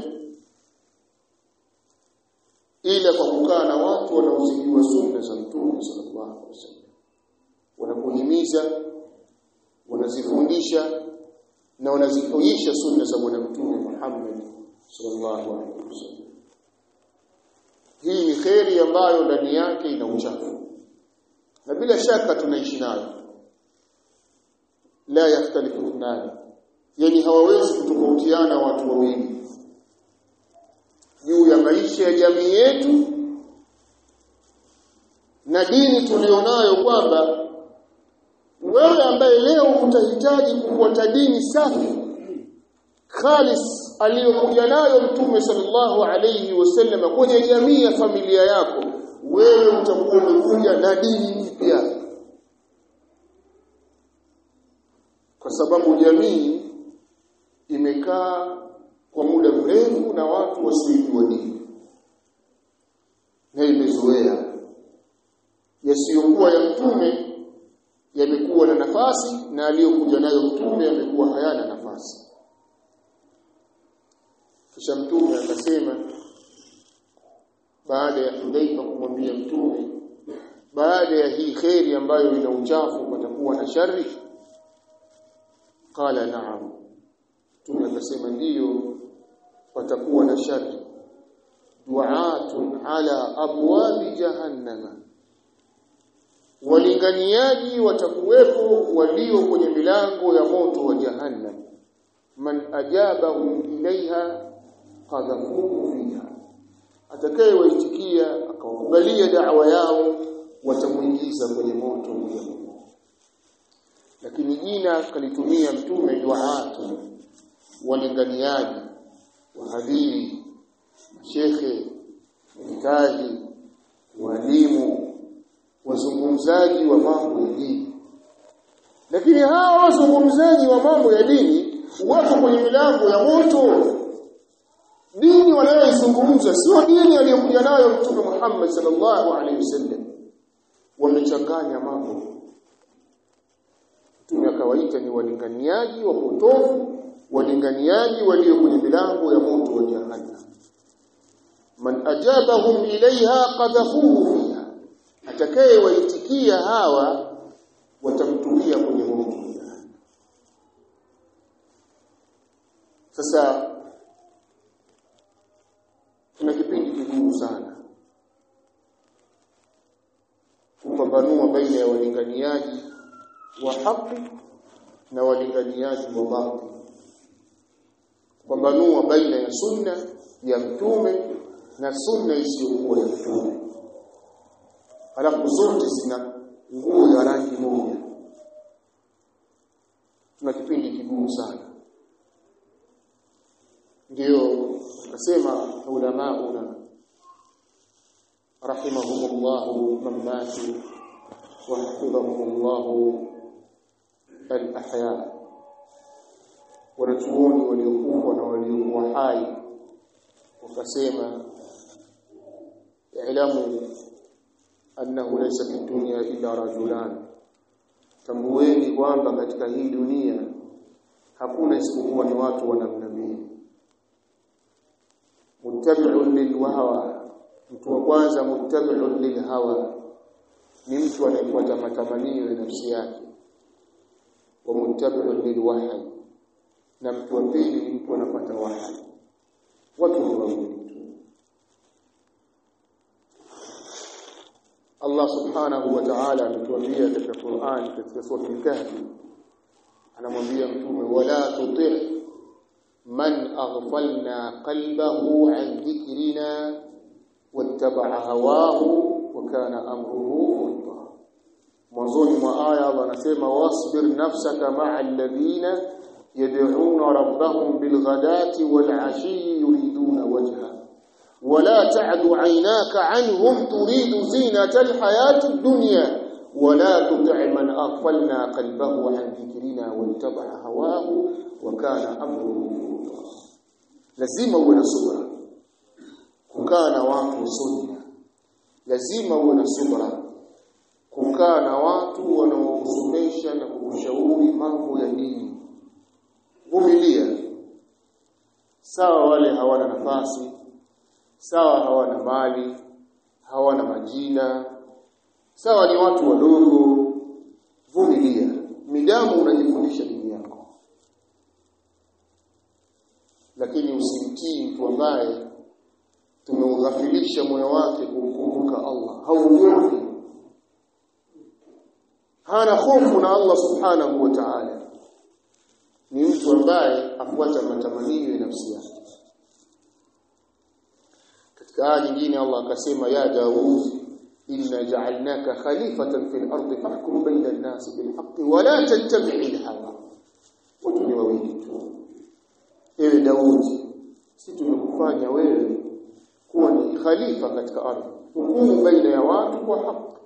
ila kwa kukaa na watu wanaozijua sunna za mtume sallallahu alaihi wasallam wanakuhimiza wanazifundisha na wanazionyesha sunna za bwana mtume Muhammad sallallahu alaihi wasallam hii ni kheri ambayo ndani yake ina uchafu na bila shaka tunaishi nayo la yahtalifu ithnan yani hawawezi kutofautiana watu wawili juu ya maisha ya jamii yetu na dini tulionayo kwamba wewe ambaye leo utahitaji kufuata dini safi khalis aliyokuja nayo mtume sallallahu alayhi wasallam kwenye jamii ya familia yako wewe utakuwa umekuja na dini mpya kwa sababu jamii imekaa kwa muda mrefu na watu wasiojua dini na imezoea yasiyokuwa ya mtume yamekuwa na nafasi na aliyokuja nayo mtume yamekuwa hayana nafasi kisha mtume akasema baada ya Hudayfa kumwambia mtume baada ya hii kheri ambayo ina uchafu patakuwa na shari qala na'am mtume akasema ndiyo watakuwa na shari du'atun ala abwabi jahannama walinganiaji watakuwepo walio kwenye milango ya moto wa jahannam man ajabahum ilaiha qadhafuhu fiha atakayewaitikia akawakubalia da'wa yao watamuingiza kwenye moto wa lakini jina kalitumia mtume du'atu walinganiaji wahadhiri shekhe mhitaji walimu wazungumzaji wa mambo ya dini lakini hawa wazungumzaji wa mambo ya dini wako kwenye milango ya moto dini wanayoizungumza sio dini aliyokuja nayo mtume Muhammad sallallahu alaihi wasallam wamechanganya mambo mtume akawaita ni walinganiaji wapotofu walinganiaji walio kwenye milango ya moto wa jahannam man ajabahum ilaiha qadhafuhu fiha atakaye waitikia hawa watamtumia kwenye moto sasa kuna kipindi kigumu sana kupambanua baina ya walinganiaji wa haki na walinganiaji wa batil kupambanua baina ya sunna ya mtume na sunna isiyokuwa ya mtume halafu zote zina nguo ya rangi moja tuna kipindi kigumu sana ndio akasema ulamauna rahimahumullahu man matu wa hafidhahumullahu al-ahya wanachuoni waliokufa na waliokuwa hai wakasema ilamu annahu laysa fi dunya illa rajulan tambueni kwamba katika hii dunia hakuna isipokuwa ni watu wa namna mbili muttabi'un lilhawa mtu wa kwanza muttabi'un lilhawa ni mtu anayefuata matamanio ya nafsi yake wa muttabi'un lilwahyi na mtu wa pili ni mtu anapata wahyi watu ni wawili Allah subhanahu wa ta'ala ametuambia katika Qur'an katika sura al-Kahfi anamwambia mtume wala tuti' man aghfalna qalbahu an dhikrina wattaba'a hawahu wa kana amruhu furta mwanzoni mwa aya Allah anasema wasbir nafsaka ma'a alladhina yad'una rabbahum bilghadati wal 'ashi yuriduna wajha ولا تعد عيناك عنهم تريد زينة الحياة الدنيا ولا تطع من أغفلنا قلبه عن ذكرنا واتبع هواه وكان أمره فرطا lazima uwe na subra kukaa na watu sunna lazima uwe na subra kukaa na watu wanaokusomesha na kukushauri mambo ya dini vumilia sawa wale hawana nafasi sawa hawana mali hawana majina sawa ni watu wadogo vumilia midamu unajifundisha dini yako lakini usimtii mtu ambaye tumeughafilisha moyo wake kumkumbuka Allah hauogopi hana hofu na Allah subhanahu wa ta'ala ni mtu ambaye afuata matamanio ya nafsi yake katika aya nyingine Allah akasema ya Daud inna ja'alnaka khalifatan fil ardi fahkum bayna an-nas bil haqqi wa la tattabi'il hawa watu ni wawili tu ewe Daud sisi tumekufanya wewe kuwa ni khalifa katika ardhi hukumu baina ya watu kwa haki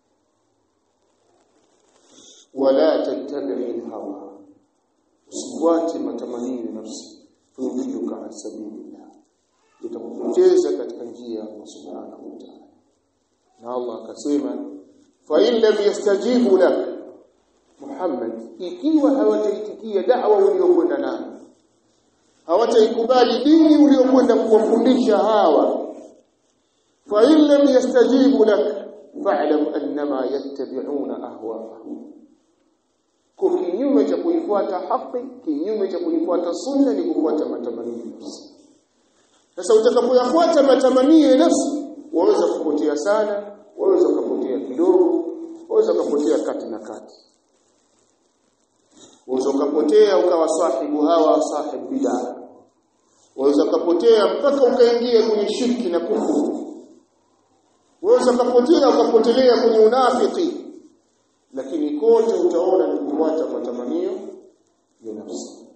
wala tattabi'il hawa usifuate matamanio ya nafsi tudhilluka an sabilillah utakupoteza katika njia ya Allah subhanahu wa ta'ala na Allah akasema fa in lam yastajibu lak Muhammad ikiwa hawataitikia da'wa uliyokwenda nayo hawataikubali dini uliyokwenda kuwafundisha hawa fa in lam yastajibu lak fa'lam annama yattabi'una ahwa'ahum kwa kinyume cha kuifuata haki kinyume cha kuifuata sunna ni kufuata matamanio ya nafsi sasa utakapoyafuata matamanio ya nafsi waweza kupotea sana waweza kupotea kidogo waweza kupotea kati na kati waweza ukapotea ukawa sahibu hawa sahibu bid'a waweza ukapotea mpaka ukaingia kwenye shirki na kufuru waweza ukapotea ukapotelea kwenye unafiki lakini kote utaona ni kufuata matamanio ya nafsi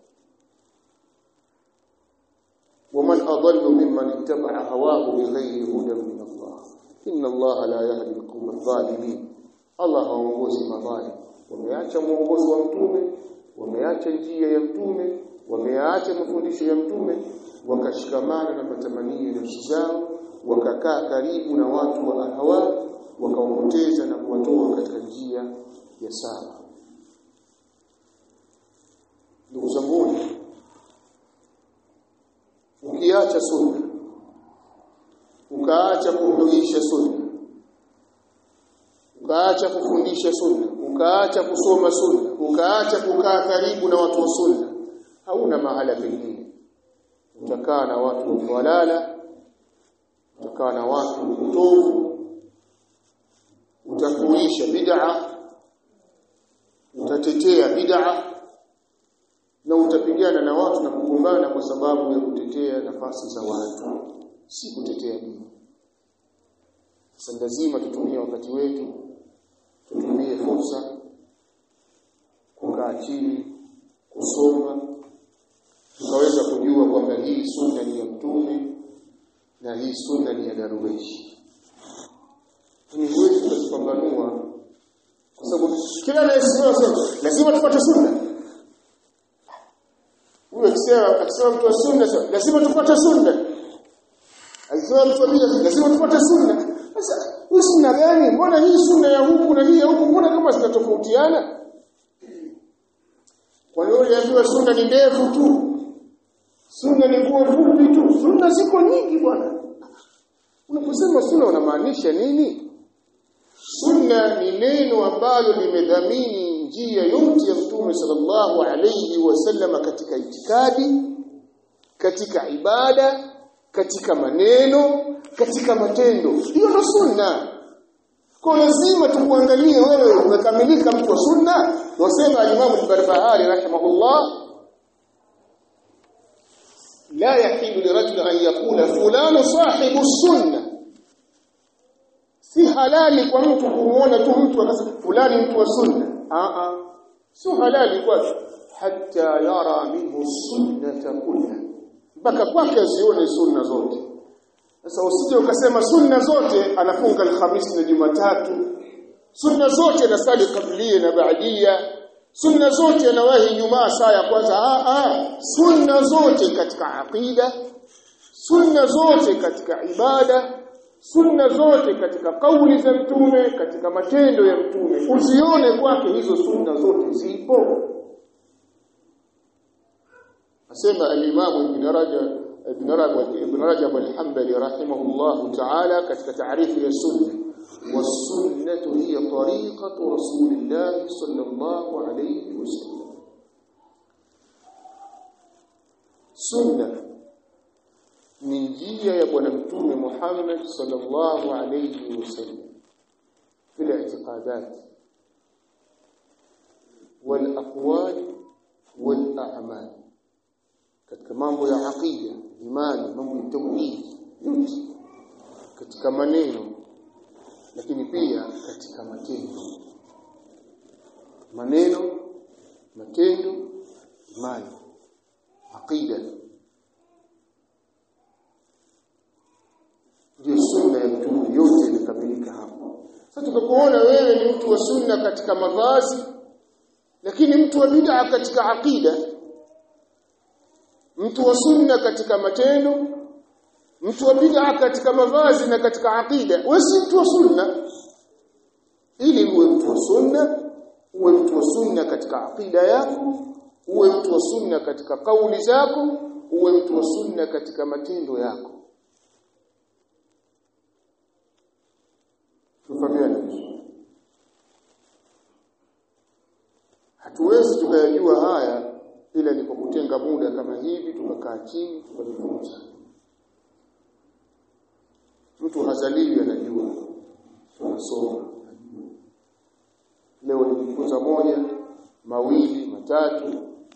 ومن أضل ممن اتبع هواه بغير هدى من الله إن الله لا يهدي القوم الظالمين Allah haongozi madhalim wameacha mwongozo wa mtume wameacha njia ya mtume wameacha mafundisho ya mtume wakashikamana na matamanio ya nafsi zao wakakaa karibu na watu wa hawa wakaopoteza na kuwatoa katika njia ya sawa ndugu zangu ukiacha sunna ukaacha kuhuisha sunna ukaacha kufundisha sunna ukaacha kusoma sunna ukaacha kukaa karibu na watu wa sunna hauna mahala pengine utakaa na watu walala utakaa na watu utovu utakuisha bid'a utatetea bid'a na utapigana na watu na kugombana kwa sababu ya kutetea nafasi za watu si kutetea dini sasa lazima tutumie wakati wetu tutumie fursa kukaa chini kusoma tukaweza kujua kwamba hii sunna ni ya mtume na hii sunna ni ya daruweshi ni huwezi kuzipambanua kwa sababu kila anayesimama sema lazima tupate sunna huyo akisema akisema mtu wa sunna sema lazima tupate sunna akisema mtu wa bid'a lazima tupate sunna sasa hii sunna gani mbona hii sunna ya huku na hii ya huku mbona kama zinatofautiana kwa hiyo uliambiwa sunna ni ndefu tu sunna ni nguo fupi tu sunna ziko nyingi bwana unaposema sunna unamaanisha nini sunna ni neno ambalo limedhamini njia yote ya mtume sallallahu alayhi wasallam katika itikadi katika ibada katika maneno katika matendo hiyo ndo sunna kwa lazima tukuangalie wewe umekamilika mtu wa sunna wasema al-Imam al-Barbahari rahimahullah la yahilu lirajul an yaqula fulanu sahibu sunna si halali kwa mtu kumuona tu mtu akasema fulani mtu wa sunna a a sio halali kwake hatta yara minhu sunnata kulla mpaka kwake azione sunna zote sasa usije ukasema sunna zote anafunga alhamisi na Jumatatu sunna zote anasali kablia na baadia sunna zote anawahi Ijumaa saa ya kwanza a a sunna zote katika aqida sunna zote katika ibada sunna zote katika kauli za mtume katika matendo ya mtume usione kwake hizo sunna zote zipo asema al-Imam Ibn Rajab Ibn Rajab Ibn Rajab al-Hanbali rahimahullah ta'ala katika taarifu ya sunna والسنه هي طريقه رسول الله صلى الله عليه وسلم سنه ni njia ya bwana mtume Muhammad sallallahu alayhi wasallam في الاعتقادات والاقوال والاعمال katika mambo ya aqida imani mambo ya tauhid yote katika maneno lakini pia katika matendo maneno matendo imani aqida ndio sunna ya mtume yote imekamilika hapo sasa tukakuona wewe ni mtu wa sunna katika mavazi lakini mtu wa bid'a katika aqida mtu wa sunna katika matendo mtu wa bid'a katika mavazi na katika aqida wewe si mtu wa sunna ili uwe mtu wa sunna uwe mtu wa sunna katika aqida yako uwe mtu wa sunna katika kauli zako uwe mtu wa sunna katika matendo yako tufahamiane hatuwezi tukayajua haya ila ni kwa kutenga muda kama hivi tukakaa chini tukajifunza mtu hazaliwi anajua tunasoma leo nijifunza moja mawili matatu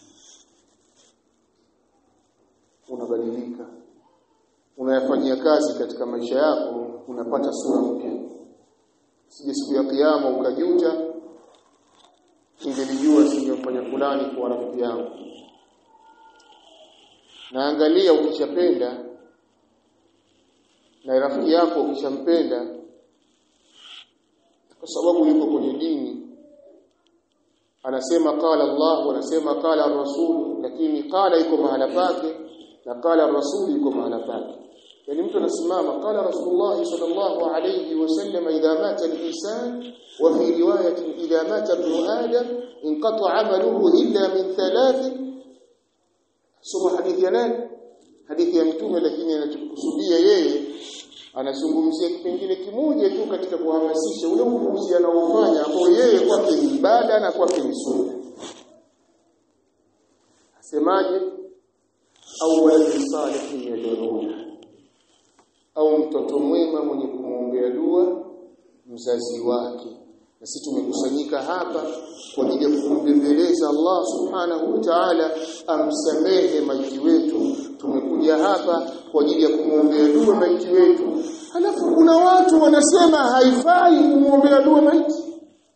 unabadilika unayafanyia kazi katika maisha yako unapata sura mpya sije siku ya kiyama ukajuta ingelijua singemfanya fulani kuwa rafiki yangu naangalia ukishapenda na rafiki yako ukishampenda kwa sababu yuko kwenye dini anasema qala Allah anasema qala Rasul lakini qala iko mahala pake na qala Rasul iko mahala pake yani mtu anasimama qala Rasulullah sallallahu alayhi wasallam idha mata al-insan wa fi riwayatin idha mata ibn adam inqata 'amaluhu illa min thalath soma hadithi ya nani hadithi ya mtume lakini anachokusudia yeye anazungumzia kipengele kimoja tu katika kuhamasisha ule upuuzi anaofanya ambao yeye kwake ni ibada na kwake ni sunna asemaje au waladi salihin yad'una au mtoto mwema mwenye kumwombea dua mzazi wake na sisi tumekusanyika hapa kwa ajili ya kumbembeleza Allah subhanahu wa ta'ala amsamehe maiti wetu tumekuja hapa kwa ajili ya kumwombea dua maiti wetu halafu kuna watu wanasema haifai kumwombea dua maiti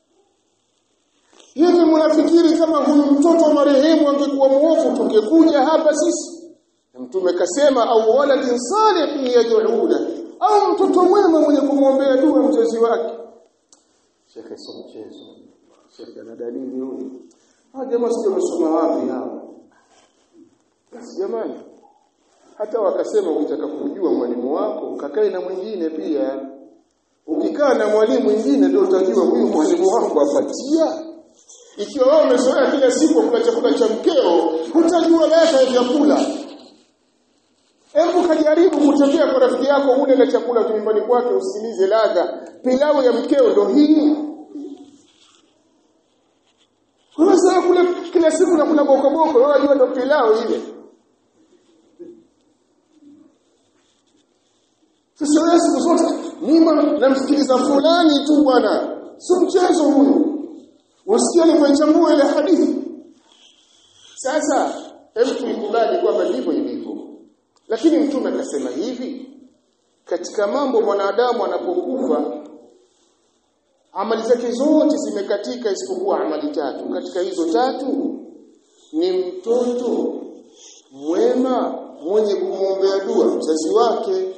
hivi mnafikiri kama huyu mtoto wa marehemu angekuwa muovu tungekuja hapa sisi mtume kasema au waladin salihin yad'una au mtoto mwema mwenye kumwombea dua mzazi wake shekhe sio mchezo shekhe ana dalili huyu hawa jamaa sio wamesoma wapi hawa basi jamani hata wakasema ukitaka kujua mwalimu wako kakae na mwingine pia ukikaa na mwalimu mwingine ndio utajua huyu mwalimu wangu apatia ikiwa wewe umezoea kila siku kula chakula cha mkeo hutajua ladha ya vyakula Hebu kajaribu kutembea kwa rafiki yako ule na chakula nyumbani kwake usikilize ladha. Pilau ya mkeo ndo hii. Unasema kule kila siku nakula boko boko, wewe unajua ndo pilau ile. Sasa wewe siku zote mimi namsikiliza fulani tu bwana. Si mchezo huyu. Wasikia alivyochambua ile hadithi. Sasa hebu tuikubali kwamba ndivyo ilivyo. Lakini mtume akasema hivi katika mambo mwanadamu anapokufa amali zake zote zimekatika isipokuwa amali tatu. Katika hizo tatu ni mtoto mwema mwenye kumwombea dua mzazi wake.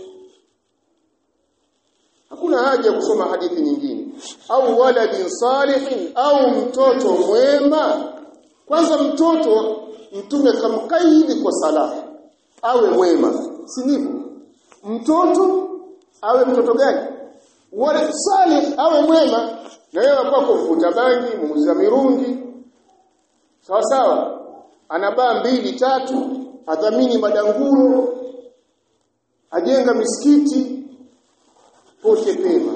Hakuna haja ya kusoma hadithi nyingine. Au waladin salihin au mtoto mwema. Kwanza mtoto mtume kamkaidi kwa salaha awe mwema si ndivyo mtoto awe mtoto gani wale salih awe mwema na yeye kwako mvuta bangi muuza mirungi sawa sawa anabaa mbili tatu adhamini madanguro ajenga misikiti pote pema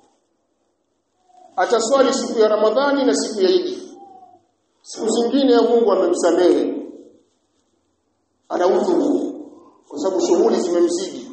ataswali siku ya Ramadhani na siku ya Idi siku zingine ya Mungu amemsamehe ana udhuru kwa sababu shughuli zimemzidi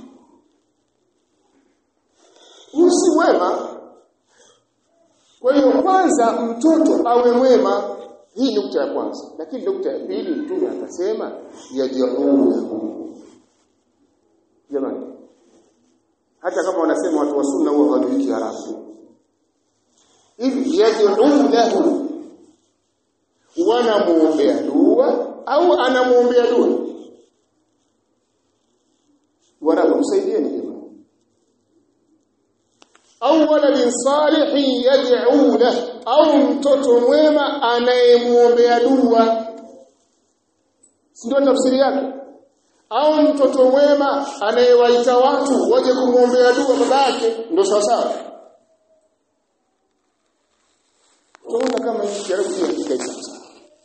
usi mwema kwa hiyo kwanza mtoto awe mwema hii nukta ya kwanza lakini nukta ya pili mtume akasema yajiunahu jamani hata kama wanasema watu wa sunna huwa hawajui Kiarabu hivi yajiunahu wanamuombea dua au anamuombea dua wanakusaidieni jamani au waladin salihin yad'u lahu au mtoto mwema anayemuombea dua ndio tafsiri yake au mtoto mwema anayewaita watu waje kumwombea dua babake ndio sawa sawa tunaona kama hii jaribu hiyo kikai sasa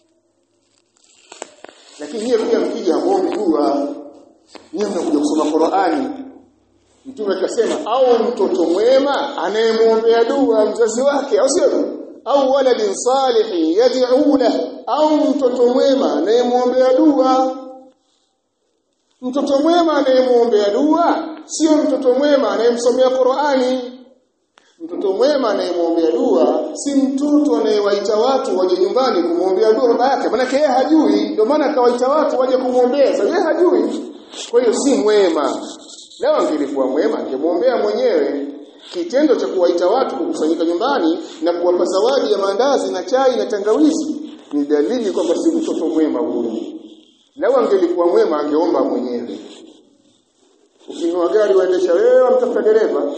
lakini hiyo pia mkija muombe dua Nyinyi mnakuja kusoma Qur'ani. Mtume akasema au mtoto mwema anayemwombea dua mzazi wake au sio? Au waladin salihin yad'u lahu au mtoto mwema anayemwombea dua. mtoto mwema anayemuombea dua sio mtoto mwema anayemsomea Qur'ani mtoto mwema anayemwombea dua si mtoto anayewaita watu waje nyumbani kumwombea dua baba yake maana yeye hajui ndio maana akawaita watu waje kumwombea sasa yeye hajui kwa hiyo si mwema leo angelikuwa mwema angemwombea mwenyewe kitendo cha kuwaita watu kukusanyika nyumbani na kuwapa zawadi ya maandazi na chai na tangawizi ni dalili kwamba si mtoto mwema huyu leo angelikuwa mwema angeomba mwenyewe ukinunua gari waendesha wewe mtafuta dereva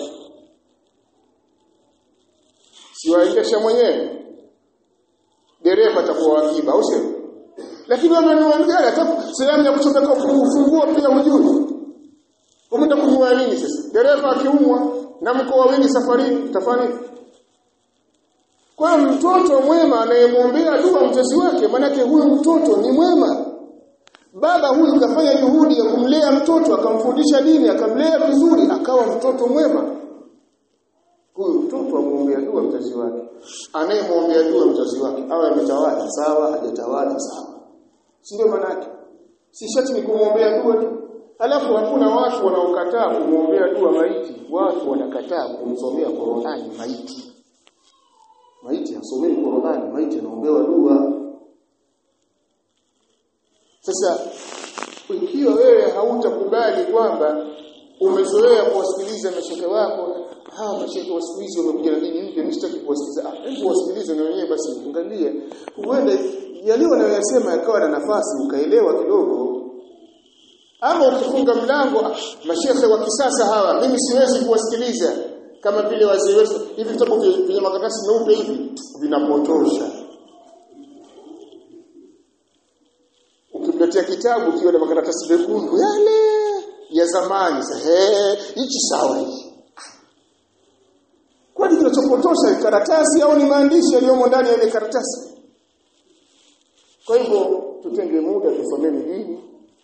si waendesha mwenyewe dereva atakuwa wakiba au sio lakini wamenunua gari hata sehemu ya kuchomeka ufunguo pia hujui umeenda kununua nini sasa dereva akiumwa na mko wawili safarini utafanya kwa mtoto mwema anayemwombea dua mzazi wake manake huyu mtoto ni mwema baba huyu kafanya juhudi ya kumlea mtoto akamfundisha dini akamlea vizuri akawa mtoto mwema huyu mtoto amwombea dua mzazi wake anayemwombea dua mzazi wake awe ametawala sawa hajatawala sawa si ndio maana si shati ni kumwombea dua tu alafu hakuna watu wanaokataa kumwombea dua maiti watu wanakataa kumsomea Qur'ani maiti maiti asomei Qur'ani maiti anaombewa dua sasa ikiwa wewe hautakubali kwamba umezoea kuwasikiliza mashehe wako hawa mashehe wa siku hizi wamekuja na dini mpya msitaki kuwasikiliza ah hebu wasikilize na wenyewe basi angalie huenda yale wanayosema yakawa na nafasi ukaelewa kidogo ama ukifunga mlango ah, mashehe wa kisasa hawa mimi siwezi kuwasikiliza kama vile wazee wetu hivi vitabu vyenye makaratasi meupe hivi vinapotosha ukimletea kitabu kiwa na makaratasi mekundu yale ya zamani sasa hichi sawa hichi kwani kinachopotosha ni karatasi au ni maandishi yaliyomo ndani ya ile karatasi kwa hivyo tutenge muda tusomeni dini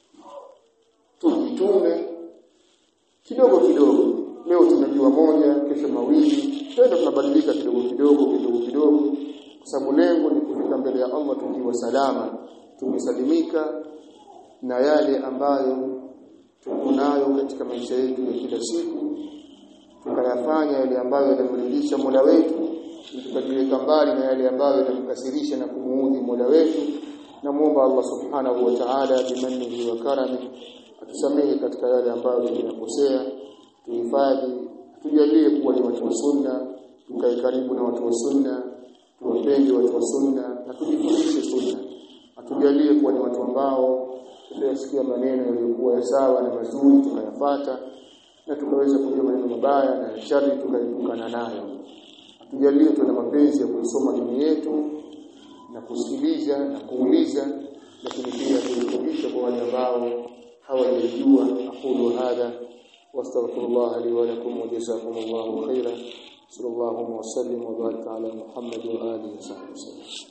tujitume kidogo kidogo leo tunajua moja kesho mawili tena tunabadilika kidogo kidogo kidogo kidogo kwa sababu lengo ni kufika mbele ya Allah tukiwa salama tumesalimika na yale ambayo tuko nayo katika maisha yetu ya kila siku tukayafanya yale ambayo yanamridhisha Mola wetu tukajiweka mbali na yale ambayo yanamkasirisha na kumuudhi Mola wetu namuomba Allah subhanahu wa ta'ala bimannihi wa karami atusamehe katika yale ambayo tunakosea tuhifadhi tujalie kuwa ni watu wa sunna tukae karibu na watu wa sunna tuwapende watu wa sunna na tujifundishe sunna atujalie kuwa ni watu ambao tutayasikia maneno yaliyokuwa ya sawa na mazuri tukayafata na tukaweza kujua maneno mabaya na shari tukaepukana nayo atujalie tuwe na mapenzi ya kuisoma dini yetu na kusikiliza na kuuliza lakini pia kurekebisha kwa wale ambao hawajajua aqulu hadha wastaghfirullah li wa lakum wa jazakumullahu khairan sallallahu wa sallim wa baraka ala muhammad wa alihi wa sahbihi